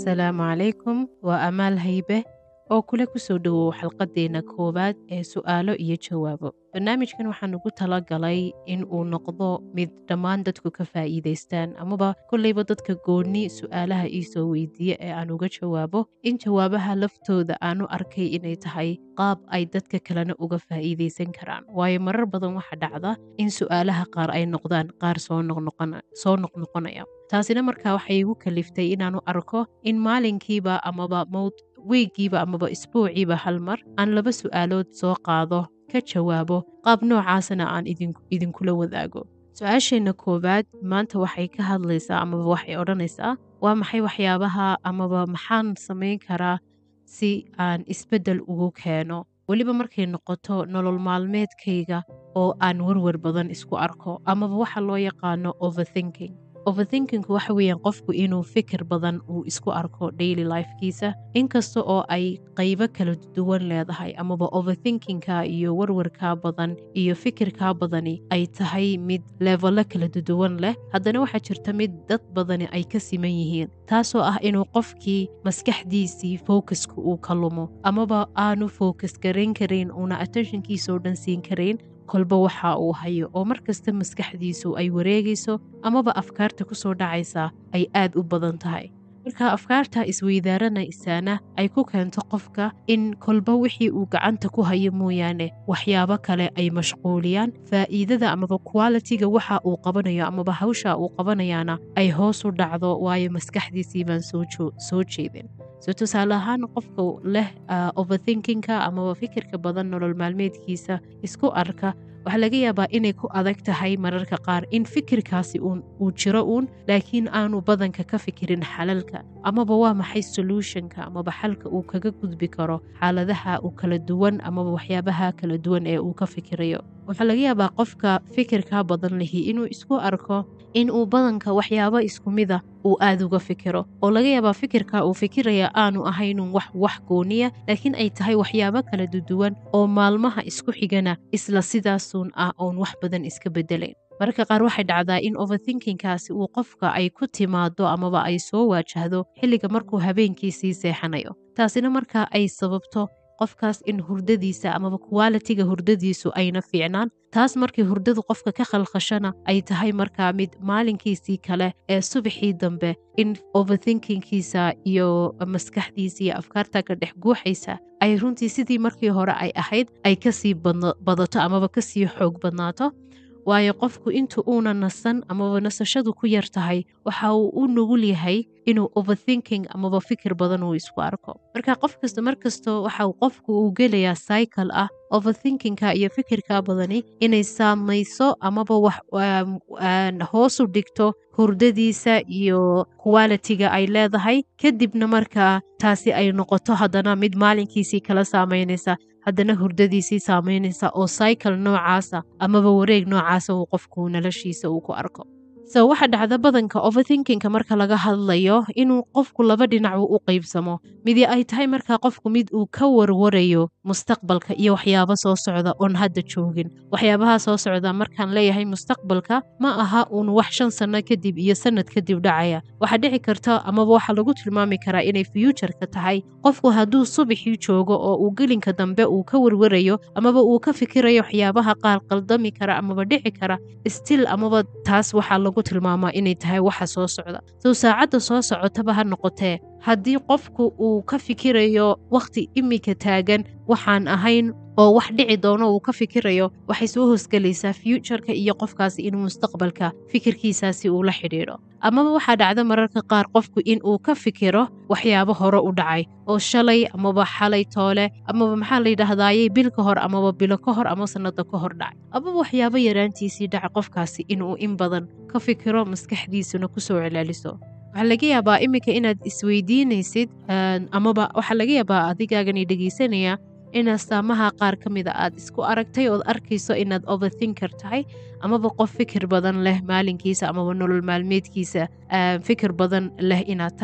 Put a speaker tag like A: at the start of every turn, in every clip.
A: asalaamu calaykum waa amaal haybe oo kule kusoo dhowow xalqadeenna koowaad ee su'aalo iyo jawaabo barnaamijkan waxaan ugu talagalay in uu noqdo mid dhammaan dadku ka faa'iidaystaan amaba kolleyba dadka goonni su'aalaha iisoo weydiiye ee aan uga jawaabo in jawaabaha laftooda aanu arkay inay tahay qaab ay dadka kalena uga faa'iidaysan karaan waayo marar badan waxa dhacda in su'aalaha qaar ay noqdaan qaar soo noqnoqonaya taasina markaa waxay igu kaliftay inaanu arko in maalinkiiba amaba mowd weegiiba amaba isbuuciiba hal mar aan laba su'aalood soo qaado ka jawaabo qaab noocaasana aan idinkula wadaago su-aasheenna koowaad maanta waxay ka hadlaysaa amaba waxay odhanaysaa waa maxay waxyaabaha amaba maxaan samayn karaa si aan isbeddel ugu keeno weliba markay noqoto nolol maalmeedkayga oo aan warwar badan isku arko amaba waxa loo yaqaano overthinking overthinkingku waxa weeyaan qofku inuu fikir badan uu isku arko daily lifekiisa inkasta oo ay qaybo kala duwan leedahay amaba overthinkingka iyo warwarkaa badan iyo fikirkaa badani ay tahay mid leevelo kala duwan leh haddana waxaa jirta mid dad badani ay ka siman yihiin taasoo ah inuu qofkii maskaxdiisii focuska uu ka lumo amaba aanu focus garayn karayn uuna attentionkiisao dhan siin karayn kolba waxa uu hayo oo mar kasta maskaxdiisu ay wareegayso amaba afkaarta ku soo dhacaysa ay aad u badan tahay marka afkaarta isweydaaranaysana ay ku keento qofka in kolba wixii uu gacanta ku hayo mooyaane waxyaabo kale ay mashquuliyaan faa'iidada amaba qualitiga waxa uu qabanayo amaba hawsha uu qabanayaana ay hoos u dhacdo waayo maskaxdiisii baan soo jeedin so tusaale ahaan qofka leh overthinkingka amaba fikirka badan nolol maalmeedkiisa isku arka waxaa laga yaabaa inay ku adag tahay mararka qaar in fikirkaasi uu jiro uun laakiin aanu badanka ka fikirin xalalka amaba waa maxay solutionka amaba xalka uu kaga gudbi karo xaaladaha uu kala duwan amaba waxyaabaha kala duwan ee uu ka fikirayo waxaa laga yaabaa qofka fikirkaa badan lihi inuu isku arko in uu badanka waxyaabo isku mida uu aad uga fikiro oo laga yaabaa fikirka uu fikiraya aanu ahaynun wax wax gooniya laakiin ay tahay waxyaabo kala duduwan oo maalmaha isku xigana isla sidaasun ah oon wax badan iska bedelayn mararka qaar waxay dhacdaa in overthinkingkaasi uu qofka ay ku timaado amaba ay soo waajahdo xilliga markuu habeenkii sii seexanayo taasina markaa ay sababto qofkaas in hurdadiisa amaba qualitiga hurdadiisu ayna fiicnaan taas markii hurdadu qofka ka khalkhashana ay tahay markaa mid maalinkiisii kale ee subaxii dambe in overthinkingkiisa iyo maskaxdiisa iyo afkaarta ka dhex guuxaysa ay runtii sidii markii hore ay ahayd ay kasii badato amaba kasii xoog badnaato waayo qofku inta uuna nasan amaba nasashadu ku yar tahay waxa uu u nugul yahay inuu overthinking amaba fikir badan uu isku arko marka qof kasta mar kasto waxa qofku uu gelayaa cycle ah overthinkingka iyo fikirka badani inay saamayso amaba wax hoosu dhigto hurdadiisa iyo qualitiga ay leedahay kadibna markaa taasi ay noqoto haddana mid maalinkiisii kala saamaynaysa haddana hurdadiisii saamaynaysa oo cycle noocaasa amaba wareeg noocaasa uu qofku noloshiisa uu ku arko so waxa dhacda badanka overthinkingka marka laga hadlayo inuu qofku laba dhinac u qaybsamo midi ay tahay markaa qofku mid uu ka warwarayo mustaqbalka iyo waxyaabo soo socda oon hadda joogin waxyaabaha soo socda markaan leeyahay mustaqbalka ma aha uun wax shan sanno kadib iyo sanad kadib dhacaya waxaa dhici karta amaba waxaa lagu tilmaami karaa inay fuutureka tahay qofku hadduu subaxii joogo oo uu gelinka dambe uu ka warwarayo amaba uu ka fikirayo waxyaabaha qaar qaldami kara amaba dhici kara stil amaba taas waxaa lagu tilmaamaa inay tahay waxa soo socda sow saacadda soo socotaba ha noqotee haddii qofku uu ka fikirayo wakhti imika taagan waxaan ahayn oo wax dhici doono uu ka fikirayo waxay soo hoosgelaysaa fuutureka iyo qofkaasi inuu mustaqbalka fikirkiisaasi uu la xidhiidho amaba waxaa dhacda mararka qaar qofku in uu ka fikiro waxyaabo hore u dhacay oo shalay amaba xalay toole amaba maxaa la yidhaahdayey bil ka hor amaba bilo ka hor ama sannada ka hor dhacay amaba waxyaabo yaraantiisii dhaca qofkaasi inuu in badan ka fikiro maskaxdiisuna kusoo celaaliso waxaa laga yaabaa iminka inaad isweydiinaysid amaba waxaa laga yaabaa adigaagani dhegaysanaya in astaamaha qaar ka mida aad isku aragtay ood arkayso inaad overthinker tahay amaba qof fikir badan leh maalinkiisa amaba nolol maalmeedkiisa fikir badan leh inaad tahay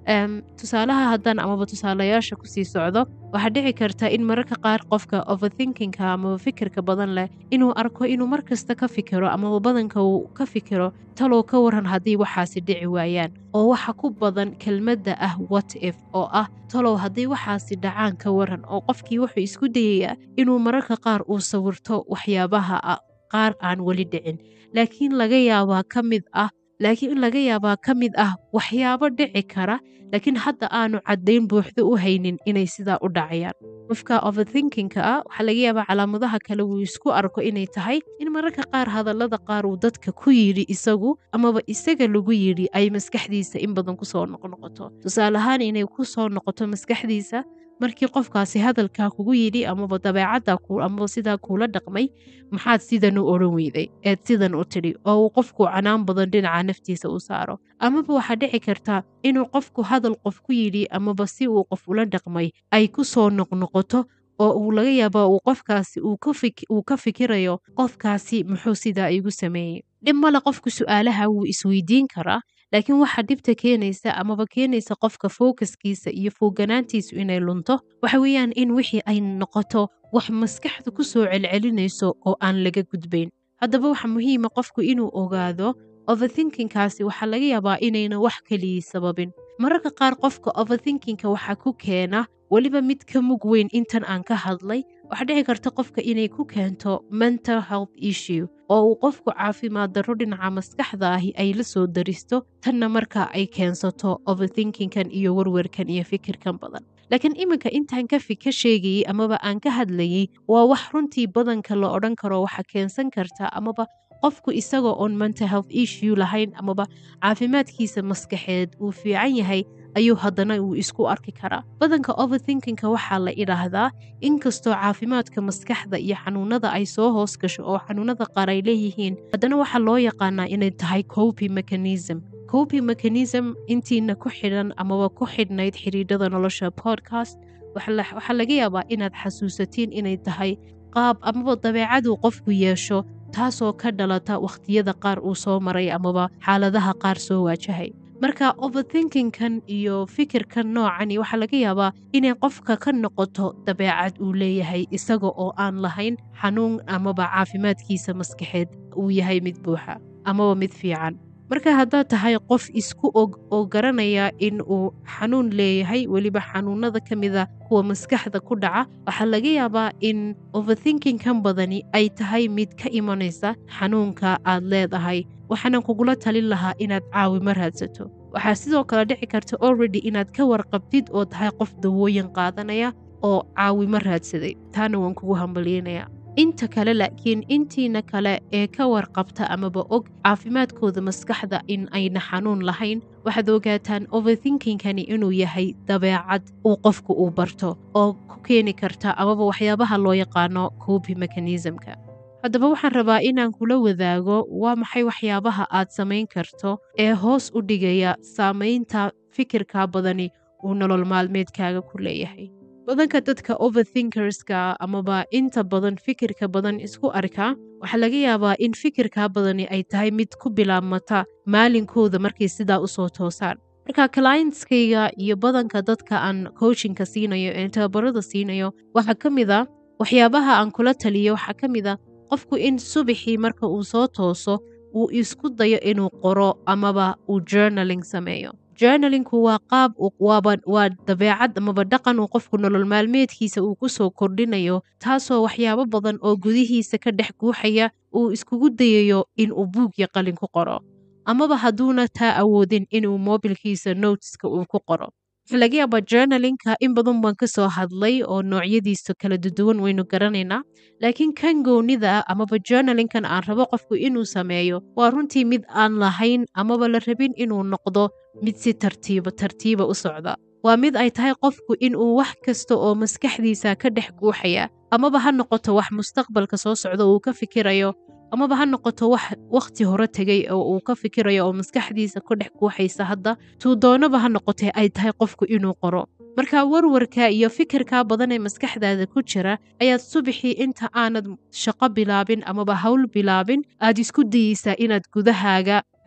A: tusaalaha haddaan amaba tusaalayaasha kusii socdo waxaa dhici karta in mararka qaar qofka overthinkinka amaba fikirka badan leh inuu arko inuu mar kasta ka fikiro amaba badanka uu ka fikiro talow ka waran haddii waxaasi dhici waayaan oo waxa ku badan kelmadda ah what if oo ah talow haddii waxaasi dhacaan ka waran oo qofkii wuxuu isku dayayaa inuu mararka qaar uu sawirto waxyaabaha qaar aan weli dhicin laakiin laga yaabaa ka mid ah laakiin in laga yaabaa ka mid ah waxyaabo dhici kara laakiin hadda aanu caddayn buuxdo u haynin inay sidaa u dhacayaan qofka overthinkinka ah waxaa laga yaabaa calaamadaha kale wuu isku arko inay tahay in mararka qaar hadallada qaar uu dadka ku yidhi isagu amaba isaga lagu yidhi ay maskaxdiisa in badan kusoo noqnoqoto tusaale ahaan inay ku soo noqoto maskaxdiisa markii qofkaasi hadalkaa kugu yidhi amaba dabeecadda amaba sidaa kuula dhaqmay maxaad sidan u odhan weyday eed sidan u tidhi oo uu qofku canaan badan dhinaca naftiisa u saaro amaba waxaa dhici karta inuu qofku hadal qof ku yidhi amaba si uu qof ula dhaqmay ay ku soo noqnoqoto oo uu laga yaaba uu qofkaasi uu ka fikirayo qofkaasi muxuu sidaa igu sameeyey dhib male qofku su'aalaha wuu isweydiin karaa laakiin waxaa dhibta keenaysa amaba keenaysa qofka fookaskiisa iyo fooganaantiisu inay lunto waxa weeyaan in wixii ay noqoto wax maskaxda ku soo celcelinayso oo aan laga gudbayn haddaba waxa muhiima qofku inuu ogaado overthinkinkaasi waxaa laga yaabaa inayna wax keliyii sababin mararka qaar qofka overthinkinka waxaa ku keena weliba mid ka mug weyn intan aan ka hadlay waxaa dhici karta qofka inay ku keento mental health issue oo uu qofku caafimaad darro dhinaca maskaxda ahi ay la soo daristo tanna marka ay keensato overthinkinkan iyo warwarkan iyo fikirkan badan laakiin iminka intaan ka ka sheegayey amaba aan ka hadlayey waa wax runtii badanka la odhan karo waxa keensan karta amaba qofku isagoo oon mental health issue lahayn amaba caafimaadkiisa maskaxeed uu fiican yahay ayuu haddana uu isku arki karaa badanka overthinkinka waxaa la idhaahdaa inkastoo caafimaadka maskaxda iyo xanuunada ay soo hoos gasho oo xanuunada qaar ay leeyihiin haddana waxaa loo yaqaanaa inay tahay copy mechanism copy mechanism intiina ku xidhan amaba ku xidhnayd xidhiidhada nolosha podcast waxaa laga yaabaa inaad xasuusatiin inay tahay qaab amaba dabeecaduu qofku yeesho taasoo ka dhalata wakhtiyada qaar uu soo maray amaba xaaladaha qaar soo waajahay marka overthinkinkan iyo fikirkan noocani waxaa laga yaabaa inay qofka ka noqoto dabeecad uu leeyahay isaga oo aan lahayn xanuun amaba caafimaadkiisa maskaxeed uu yahay mid buuxa amaba mid fiican marka haddaad tahay qof isku og oo garanaya in uu xanuun leeyahay weliba xanuunada ka mida kuwa maskaxda ku dhaca waxaa laga yaabaa in overthinkinkan badani ay tahay mid ka imanaysa xanuunka aad leedahay waxaanan kugula talin lahaa inaad caawimo raadsato waxaa sidoo kale dhici karta already inaad ka warqabtid oo tahay qof dawooyin qaadanaya oo caawimo raadsaday taana waan kugu hambalyeynaya inta kale laakiin intiina kale ee ka warqabta amaba og caafimaadkooda maskaxda in ayna xanuun lahayn waxaad ogaataan overthinkinkani inuu yahay dabeecad uu qofku uu barto oo ku keeni karta amaba waxyaabaha loo yaqaano copy mechanismka haddaba waxaan rabaa inaan kula wadaago waa maxay waxyaabaha aad samayn karto ee hoos u dhigaya saamaynta fikirka badani uu nolol maalmeedkaaga ku leeyahay badanka dadka overthinkerska amaba inta badan fikirka badan isku arkaa waxaa laga yaabaa in fikirka badani ay tahay mid ku bilaabmata maalinkooda markay sidaa usoo toosaan marka clientskayga iyo badanka dadka aan coachinka siinayo ee tababarada siinayo waxaa ka mid a waxyaabaha aan kula taliyo waxaa ka mid a qofku in subaxii marka uu soo tooso uu isku dayo inuu qoro amaba uu journaling sameeyo journalinku waa qaab waa dabeecad amaba dhaqan uu qofku nolol maalmeedkiisa uu ku soo kordhinayo taasoo waxyaabo badan oo gudihiisa ka dhex guuxaya uu iskugu dayayo inuu buug iyo qalin ku qoro amaba hadduuna taa awoodin inuu mobilkiisa noteska uu ku qoro waxaa laga yaabaa journalinka in badan baan ka soo hadlay oo noocyadiisa kala duduwan waynu garanaynaa laakiin kan gownida ah amaba journalinkan aan rabo qofku inuu sameeyo waa runtii mid aan lahayn amaba la rabin inuu noqdo mid si tartiiba tartiiba u socda waa mid ay tahay qofku inuu wax kasta oo maskaxdiisa ka dhex guuxaya amaba ha noqoto wax mustaqbalka soo socda uu ka fikirayo amaba ha noqoto wax wakhti hore tegay oo uu ka fikirayo oo maskaxdiisa ka dhex guuxaysa hadda tuu doonaba ha noqotee ay tahay qofku inuu qoro marka warwarka iyo fikirka badan ee maskaxdaada ku jira ayaad subaxii inta aanad shaqo bilaabin amaba hawl bilaabin aad isku dayeysaa inaad gudahaaga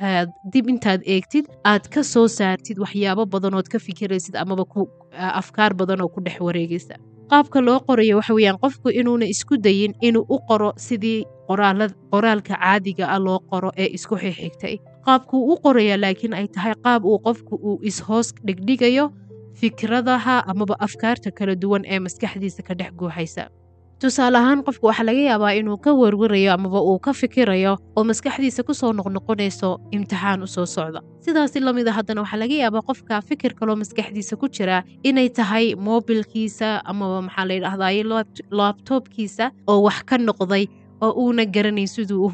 A: aad dib intaad eegtid aad ka soo saartid waxyaabo badanood ka fikiraysid amaba afkaar badan oo ku dhex wareegaysa qaabka loo qorayo waxa weeyaan qofku inuuna isku dayin inuu u qoro sidii qoraalka caadiga ah loo qoro ee isku xixigtay qaabkuu u qoraya laakiin ay tahay qaab uu qofku uu is-hoos dhigdhigayo fikradaha amaba afkaarta kala duwan ee maskaxdiisa ka dhex guuxaysa tusaale ahaan qofku waxaa laga yaabaa inuu ka warwarayo amaba uu ka fikirayo oo maskaxdiisa ku soo noqnoqonayso imtixaan u soo socda sidaasi lamid a haddana waxaa laga yaabaa qofka fikir kaloo maskaxdiisa ku jira inay tahay moobilkiisa amaba maxaa la yidhahdaye laabtoobkiisa oo wax ka noqday oo uuna garanayn siduu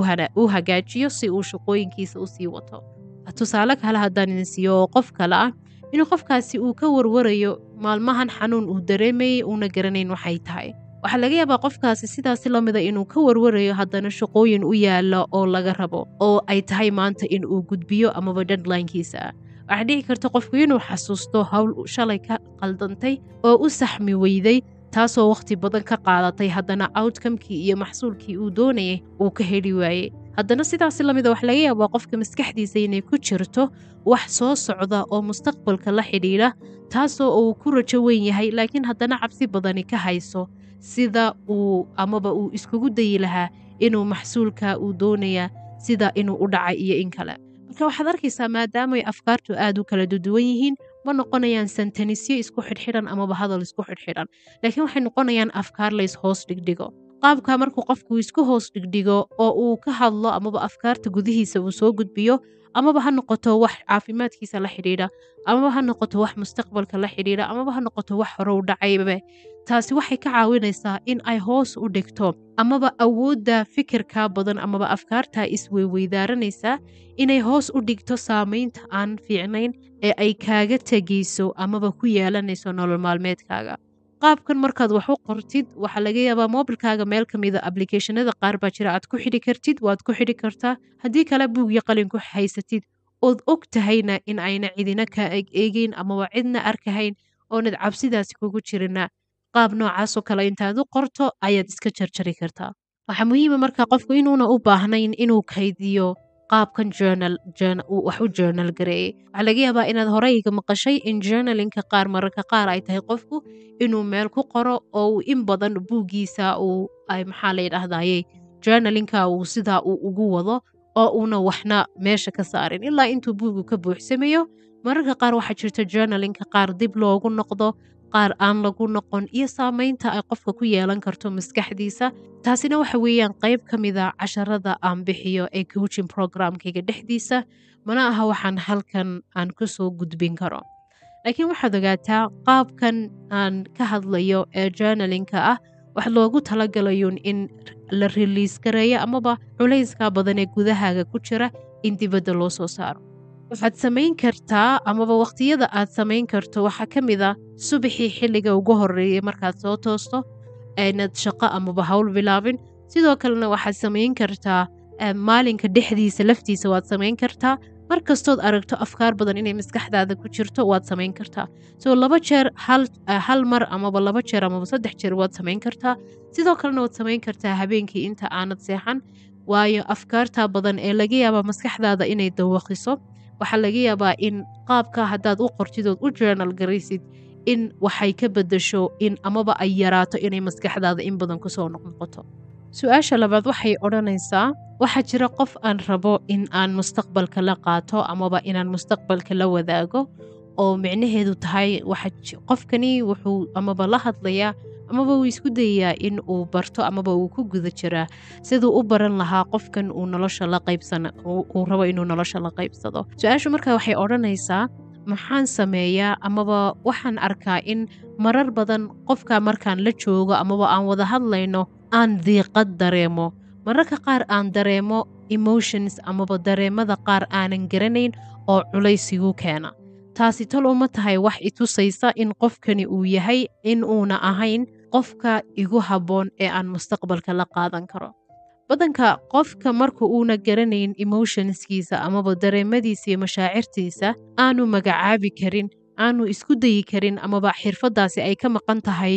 A: u hagaajiyo si uu shaqooyinkiisa u sii wato tusaale kale haddaan idin siiyo oo qof kale ah inuu qofkaasi uu ka warwarayo maalmahan xanuun uu dareemayay uuna garanayn waxay tahay waxaa laga yaabaa qofkaasi sidaasi lamida inuu ka warwarayo haddana shaqooyin u yaala oo laga rabo oo ay tahay maanta in uu gudbiyo amaba deadlinekiisa ah waxaa dhici karta qofku inuu xasuusto howl shalay ka qaldantay oo u saxmi weyday taasoo wakhti badan ka qaadatay haddana outcomekii iyo maxsuulkii uu doonayay uu ka heli waayey haddana sidaasi lamida waxa laga yaabaa qofka maskaxdiisa inay ku jirto wax soo socda oo mustaqbalka la xidhiidha taasoo uu ku rajo weyn yahay laakiin haddana cabsi badani ka hayso sida uu amaba uu iskugu dayi lahaa inuu maxsuulka uu doonaya sida inuu u dhacay iyo in kale marka waxaad arkaysaa maadaamay afkaartu aad u kala duduwan yihiin ma noqonayaan santanisyo isku xidhxidhan amaba hadal isku xidhxidhan laakiin waxay noqonayaan afkaar lays hoos dhigdhigo qaabka markuu qofku isku hoos dhigdhigo oo uu ka hadlo amaba afkaarta gudihiisa uu soo gudbiyo amaba ha noqoto wax caafimaadkiisa la xidhiidha amaba ha noqoto wax mustaqbalka la xidhiidha amaba ha noqoto wax hore u dhacaybe taasi waxay ka caawinaysaa in ay hoos u dhigto amaba awoodda fikirka badan amaba afkaarta isweyweydaranaysaa inay hoos u dhigto saamaynta aan fiicnayn ee ay kaaga tegayso amaba ku yeelanayso nolol maalmeedkaaga qaabkan markaad wax u qortid waxaa laga yaabaa moobilkaaga meel ka mida ablicathonada qaar baa jira aad ku xidhi kartid waad ku xidhi kartaa haddii kale buug iyo qalin ku haysatid ood og tahayna in ayna cidina kaa eg eegeyn amaba cidna arkahayn oonad cabsidaasi kugu jirina qaab noocaasoo kale intaad u qorto ayaad iska jarjari kartaa waxaa muhiima marka qofku inuuna u baahnayn inuu kaydiyo qaabkan journal wax u journal gareeyey waxaa laga yaabaa inaad horeyga maqashay in journalinka qaar mararka qaar ay tahay qofku inuu meel ku qoro oo uu in badan buuggiisa uu maxaa la yidhaahdaye journalinka uu sidaa uu ugu wado oo uuna waxna meesha ka saarin ilaa intuu buugu ka buuxsamayo mararka qaar waxaa jirta journalinka qaar dib loogu noqdo qaar aan lagu noqon iyo saamaynta ay qofka ku yeelan karto maskaxdiisa taasina waxa weeyaan qayb ka mida casharada aan bixiyo ee coaching programkayga dhexdiisa mana aha waxaan halkan aan ku soo gudbin karo laakiin waxaad ogaataa qaabkan aan ka hadlayo ee journalinka ah wax loogu talagalayun in la riliis gareeyo amaba culayska badan ee gudahaaga ku jira in dibadda loo soo saaro waxaad samayn kartaa amaba wakhtiyada aad samayn karto waxaa ka mid a subaxii xilliga ugu horeeyay markaad soo toosto aanad shaqo amaba hawl bilaabin sidoo kalena waxaad samayn kartaa maalinka dhexdiisa laftiisa waad samayn kartaa mar kastood aragto afkaar badan inay maskaxdaada ku jirto waad samayn kartaa soo laba jeer hal mar amaba laba jeer amaba saddex jeer waad samayn kartaa sidoo kalena waad samayn kartaa habeenkii inta aanad seexan waayo afkaarta badan ee laga yaabaa maskaxdaada inay dawaqiso waxaa laga yaabaa in qaabka haddaad u qortidood u journal garaysid in waxay ka bedasho in amaba ay yaraato inay maskaxdaada in badan kusoo noqnoqoto su-aasha labaad waxay odhanaysaa waxaa jira qof aan rabo in aan mustaqbalka la qaato amaba inaan mustaqbalka la wadaago oo micnaheedu tahay qofkani wuxuu amaba la hadlayaa amaba uu isku dayayaa in uu barto amaba uu ku guda jiraa siduu u baran lahaa qofkan uu nolosha la qaybsan uu rabo inuu nolosha la qaybsado su-aashu marka waxay odhanaysaa maxaan sameeyaa amaba waxaan arkaa in marar badan qofka markaan la joogo amaba aan wada hadlayno aan diiqad dareemo mararka qaar aan dareemo emotions amaba dareemada qaar aanan garanayn oo culaysigu keena taasi tal uma tahay wax itusaysa in qofkani uu yahay in uuna ahayn qofka igu habboon ee aan mustaqbalka la qaadan karo badanka qofka marka uuna garanayn emotionskiisa amaba dareemadiisa iyo mashaacirtiisa aanu magacaabi karin aanu isku dayi karin amaba xirfaddaasi ay ka maqan tahay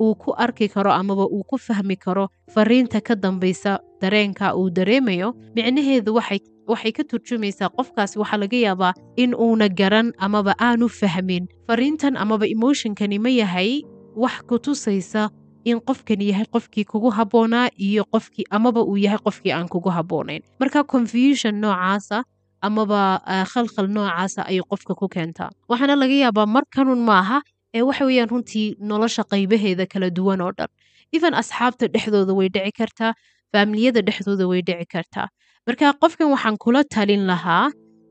A: uu ku arki karo amaba uu ku fahmi karo fariinta ka dambaysa dareenka uu dareemayo micnaheedu waxay waxay ka turjumaysaa qofkaasi waxaa laga yaabaa in uuna garan amaba aanu fahmin fariintan amaba emotionkani ma yahay wax ku tusaysa in qofkani yahay qofkii kugu habboonaa iyo qofkii amaba uu yahay qofkii aan kugu habboonayn marka confusion noocaasa amaba khalkhal noocaasa ayay qofka ku keentaa waxaana laga yaabaa markanun maaha ee waxa weeyaan runtii nolosha qaybaheeda kala duwan oo dhan even asxaabta dhexdooda way dhici kartaa faamiliyada dhexdooda way dhici kartaa marka qofkan waxaan kula talin lahaa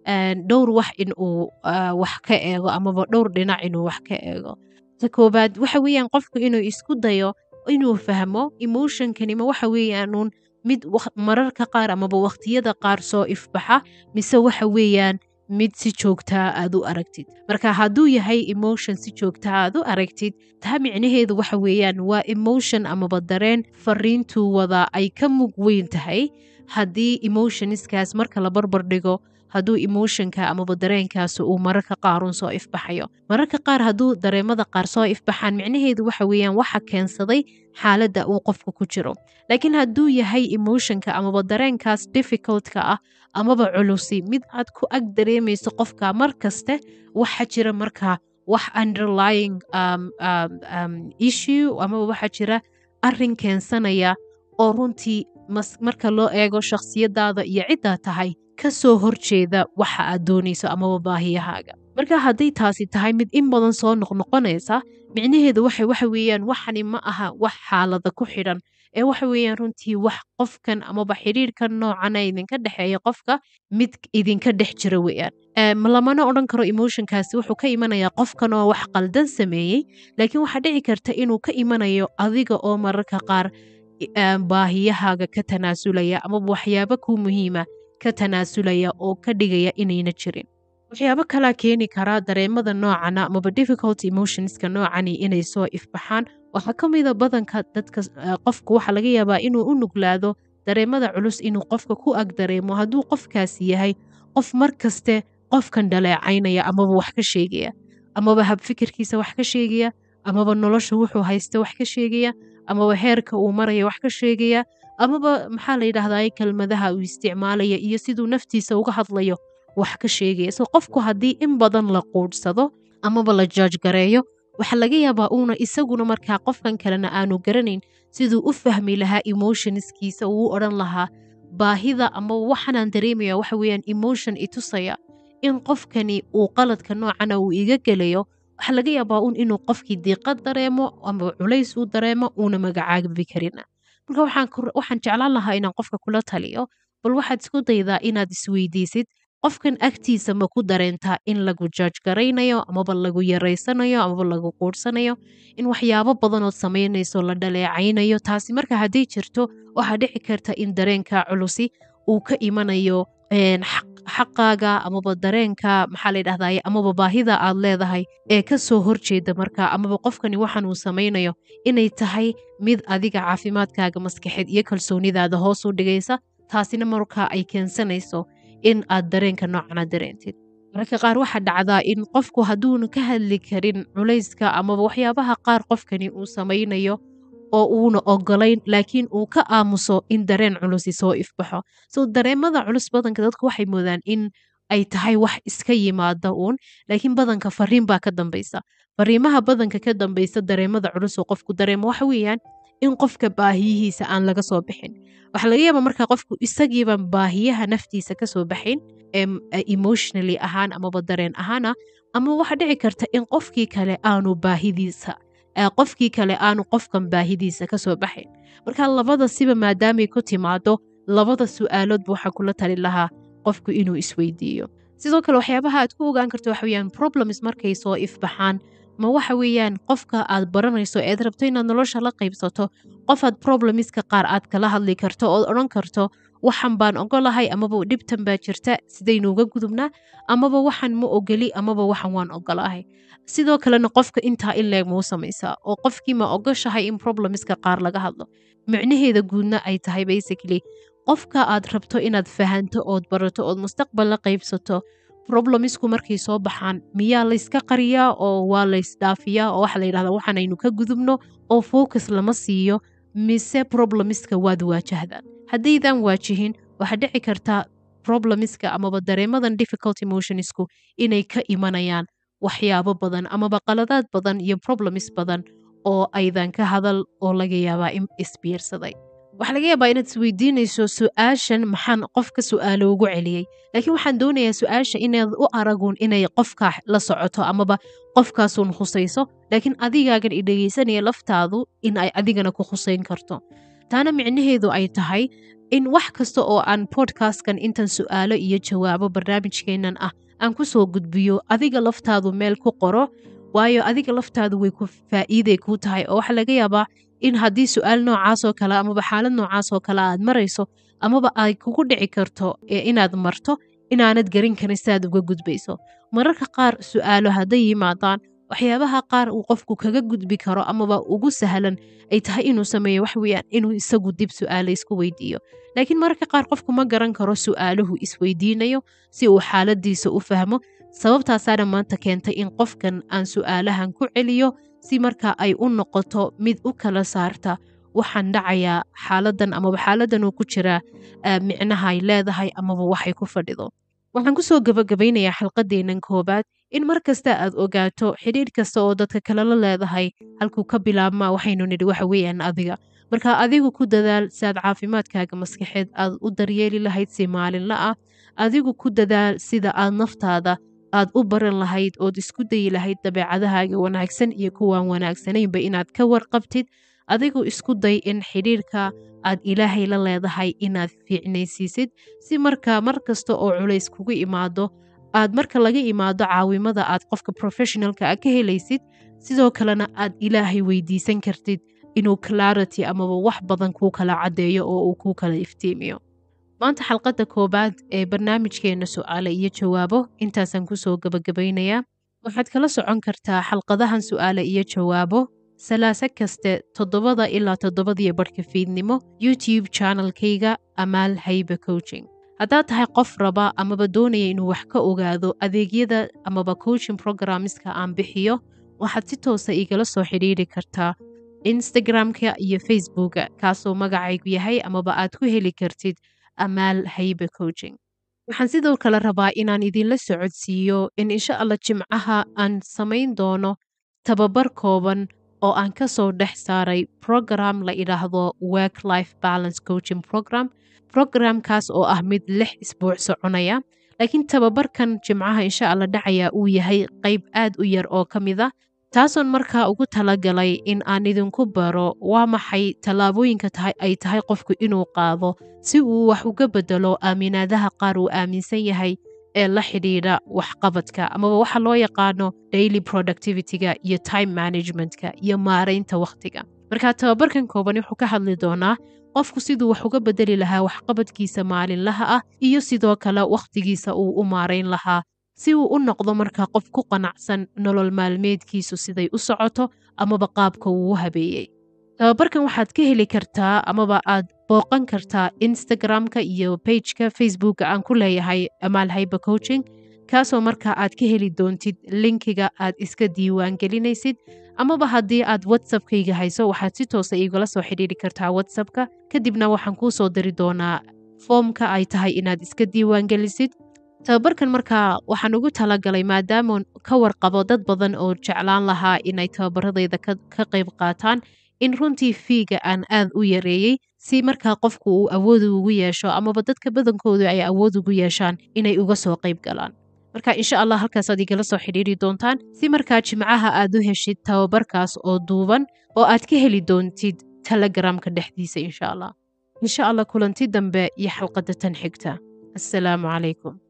A: dhowr wax in uu wax ka eego amaba dhowr dhinac inuu wax ka eego ta koobaad waxa weeyaan qofku inuu isku dayo inuu fahmo emotionkanima waxa weeyaanuun mid mararka qaar amaba waqtiyada qaar soo ifbaxa mise waxa weeyaan mid si joogtaa aad u aragtid marka hadduu yahay emotion si joogtaa aad u aragtid taa micnaheedu waxa weeyaan waa emotion amaba dareen fariintuu wadaa ay ka mug weyn tahay haddii emotionskaas marka la barbar dhigo hadduu emotionka amaba dareenkaas uu mararka qaarun soo ifbaxayo mararka qaar hadduu dareemada qaar soo ifbaxaan micnaheedu waxa weeyaan waxa keensaday xaaladda uu qofka ku jiro laakiin hadduu yahay emotionka amaba dareenkaas difficultka ah amaba culusi mid aad ku ag dareemayso qofka mar kaste waxa jira markaa wax underlying um, um, um, issue amaba waxa jira arrin keensanaya oo runtii marka loo eego shakhsiyadaada iyo ciddaa tahay ka soo horjeeda waxa aad doonayso amaba baahiyahaaga marka hadday taasi tahay mid in badan soo noqnoqonaysa micnaheedu waxa waxa weeyaan waxani ma aha wax xaalada ku xidhan ee waxa weeyaan runtii wax qofkan amaba xidhiirkan noocana idinka dhexeeya qofka mid idinka dhex jira weeyaan lamana odhan karo emotionkaasi wuxuu ka imanayaa qofkan oo wax qaldan sameeyey laakiin waxaa dhici karta inuu ka imanayo adiga oo mararka qaar baahiyahaaga ka tanaasulaya amaba waxyaabo kuu muhiima ka tanaasulaya oo ka dhigaya inayna jirin waxyaabo kalaa keeni karaa dareemada noocana amaba difficult emotionska noocani inay soo ifbaxaan waxaa ka mida badanka dadka qofku waxaa laga yaabaa inuu u nuglaado dareemada culus inuu qofka ku ag dareemo hadduu qofkaasi yahay qof mar kaste qofkan dhaleecaynaya amaba wax ka sheegaya amaba habfikirkiisa wax ka sheegaya amaba nolosha wuxuu haysta wax ka sheegaya amaba heerka uu maraya wax ka sheegaya amaba maxaa la yidhahdaa kelmadaha uu isticmaalaya iyo siduu naftiisa uga hadlayo wax ka sheegaya so qofku haddii in badan la quudhsado amaba la jaaj gareeyo waxaa laga yaabaa uuna isaguna markaa qofkan kalena aanu garanayn siduu u fahmi lahaa emotionskiisa uu u odhan lahaa baahida ama waxanaan dareemaya waxa weeyaan emotion itusaya in qofkani uu qaladka noocana uu iga gelayo waxaa laga yaabaa un inuu qofkii diiqad dareemo ama culays uu dareemo uuna magacaabi karina marka waxaan jeclaan lahaa inaan qofka kula taliyo bal waxaad isku daydaa inaad isweydiisid qofkan agtiisa ma ku dareentaa in lagu jaaj garaynayo amaba lagu yaraysanayo amaba lagu quudhsanayo in waxyaabo badanood samaynayso la dhaleecaynayo taasi marka hadday jirto waxaa dhici karta in dareenka culusi uu ka imanayo xaqaaga amaba dareenka maxaa la dhahdaye amaba baahida aad leedahay ee ka soo horjeeda marka amaba qofkani waxan uu samaynayo inay tahay mid adiga caafimaadkaaga maskaxeed iyo kalsoonidaada hoos u dhigaysa taasina markaa ay keensanayso in aad dareenka noocana dareentid mararka qaar waxaa dhacdaa in qofku hadduuna ka hadli karin culayska amaba waxyaabaha qaar qofkani uu samaynayo oo uuna ogolayn laakiin uu ka aamuso in dareen culusi soo ifbaxo so dareemada culus badanka dadku waxay moodaan in ay tahay wax iska yimaada uun laakiin badanka fariin baa ka dambaysa fariimaha badanka ka dambaysa dareemada culus oo qofku dareemo waxa weeyaan in qofka baahiyihiisa aan laga soo bixin waxaa laga yaabaa markaa qofku isagiiban baahiyaha naftiisa kasoo baxayn emotionally ahaan amaba dareen ahaana ama waxaa dhici karta in qofkii kale aanu baahidiisa qofkii kale aanu qofkan baahidiisa kasoo baxayn marka labada siba maadaamay ku timaado labada su-aaloodba waxaa kula tali lahaa qofku inuu isweydiiyo sidoo kale waxyaabaha aad ku ogaan karto waxa weyaan problems markay soo ifbaxaan ma waxa weeyaan qofka aad baranayso eed rabto inaad nolosha la qaybsato qofaad problemiska qaar aad kala hadli karto ood odhan karto waxan baan ogolahay amaba dhibtan baa jirta sidaynuuga gudubnaa amaba waxan ma ogoli amaba waxan waan ogolahay sidoo kalena qofka intaa in leeg mau samaysaa oo qofkii ma ogoshahay in problemiska qaar laga hadlo micnaheeda guudna ay tahay basically qofka aad rabto inaad fahanto ood barato ood mustaqbal la qaybsato problemisku markay soo baxaan miyaa layska qariyaa oo waa laysdhaafiyaa oo waxa la yidhahdaa waxaanaynu ka gudubno oo focus lama siiyo mise problemiska waad waajahdaan haddaydan waajihin waxaa dhici karta problemiska amaba dareemadan difficult emotionsku inay ka imanayaan waxyaabo badan amaba qaladaad badan iyo problems badan oo aydan ka hadal oo laga yaabaa in isbiirsaday waxaa laga yaabaa inaad isweydiinayso su-aashan maxaan qofka su-aalo ugu celiyey laakiin waxaan doonayaa su-aasha inaad u aragun inay qofkaa la socoto amaba qofkaasuun khusayso laakiin adigaagan i dhegaysanaya laftaadu in ay adigana ku khusayn karto taana micnaheedu ay tahay in wax kasta oo aan podcastkan intan su-aalo iyo jawaabo barnaamijkeennan ah aan ku soo gudbiyo adiga laftaadu meel ku qoro waayo adiga laftaadu way ku faa'iiday kuu tahay oo waxaa laga yaabaa in haddii su-aal noocaasoo kale amaba xaalad noocaasoo kale aad marayso amaba ay kugu dhici karto inaad marto inaanad garin karin siaad uga gudbayso mararka qaar su-aalo hadday yimaadaan waxyaabaha qaar uu qofku kaga gudbi karo amaba ugu sahlan ay tahay inuu sameeyo wax weeyaan inuu isagu dib su-aala isku weydiiyo laakiin mararka qaar qofku ma garan karo su-aaluhu isweydiinayo si uu xaaladiisa u fahmo sababtaasaana maanta keentay in qofkan aan su-aalahan ku celiyo si marka ay u noqoto mid u kala saarta waxaan dhacayaa xaaladan amaba xaaladan uu ku jiraa micnaha ay leedahay amaba waxay ku fadhido waxaan kusoo gabagabaynayaa xalqadeennan koobaad in mar kasta aad ogaato xidhiidh kasta oo dadka kale la leedahay halkuu ka bilaabmaa waxaynu nidhi waxa weeyaan adiga marka adigu ku dadaal si aad caafimaadkaaga maskaxeed aad u daryeeli lahayd si maalinla ah adigu ku dadaal sida aad naftaada aad u baran lahayd ood isku dayi lahayd dabeecadahaaga wanaagsan iyo kuwaan wanaagsanaynba inaad ka warqabtid adigu isku day in xidhiirka aad ilaahay la leedahay inaad fiicnaysiisid si marka mar kasta oo culays kugu imaado aad marka laga imaado caawimada aad qofka professionalka a ka helaysid sidoo kalena aad ilaahay weydiisan kartid inuu clarity amaba wax badan kuu kala caddeeyo oo uu kuu kala iftiimiyo maanta xalqadda koobaad ee barnaamijkeenna su'aale iyo jawaabo intaasaan kusoo gabagabaynayaa waxaad kala socon kartaa xalqadahan su'aale iyo jawaabo salaase kaste toddobada ilaa toddobadiyo barhka fiidnimo youtube channelkayga amaal haybe coaching haddaad tahay qof raba amaba doonaya inuu wax ka ogaado adeegyada amaba coaching programmeska aan bixiyo waxaad si toosa igala soo xidhiidri kartaa instagramka iyo facebooka kaasoo magacaygu yahay amaba aad ku heli kartid amaal haybe coaching waxaan sidoo kale rabaa inaan idinla socodsiiyo in insha allah jimcaha aan samayn doono tababar kooban oo aan ka soo dhex saaray program la idhaahdo work life balance coaching program programkaas oo ah mid lix isbuuc soconaya laakiin tababarkan jimcaha insha allah dhacaya uu yahay qayb aad u yar oo ka mid a taasoon markaa ugu talagalay in aan idinku baro waa maxay tallaabooyinka tahay ay tahay qofku inuu qaado si uu wax uga bedelo aaminaadaha qaar uu aaminsan yahay ee la xidhiidha waxqabadka amaba waxa loo yaqaano daily productivityga iyo time managementka iyo maaraynta wakhtiga marka tababarkan kooban wuxuu ka hadli doonaa qofku siduu wax uga bedeli lahaa waxqabadkiisa maalinlaha ah iyo sidoo kale wakhtigiisa uu u maarayn lahaa si uu u noqdo markaa qof ku qanacsan nolol maalmeedkiisu siday u socoto amaba qaabka uu u habeeyey tababarkan waxaad ka heli kartaa amaba aad booqan kartaa instagramka iyo bageka facebooka aan ku leeyahay amaal haybe coaching kaasoo markaa aad ka heli doontid linkiga aad iska diiwaan gelinaysid amaba haddii aad whatsappkayga hayso waxaad si toosa igala soo xidhiiri kartaa whatsappka kadibna waxaan kuu soo diri doonaa foomka ay tahay inaad iska diiwaan gelisid tababarkan markaa waxaan ugu talagalay maadaama ka warqabo dad badan oo jeclaan lahaa inay tababaradayda ka qayb qaataan in runtii fiiga aan aad u yareeyey si markaa qofku uu awood ugu yeesho amaba dadka badankoodu ay awood ugu yeeshaan inay uga soo qayb galaan marka insha allah halkaasaad igala soo xidhiiri doontaan si markaa jimcaha aad u heshid tababarkaas oo duuban oo aad ka heli doontid telegramka dhexdiisa insha allah insha allah kulanti dambe iyo xalqadda tan xigta assalaamu calaykum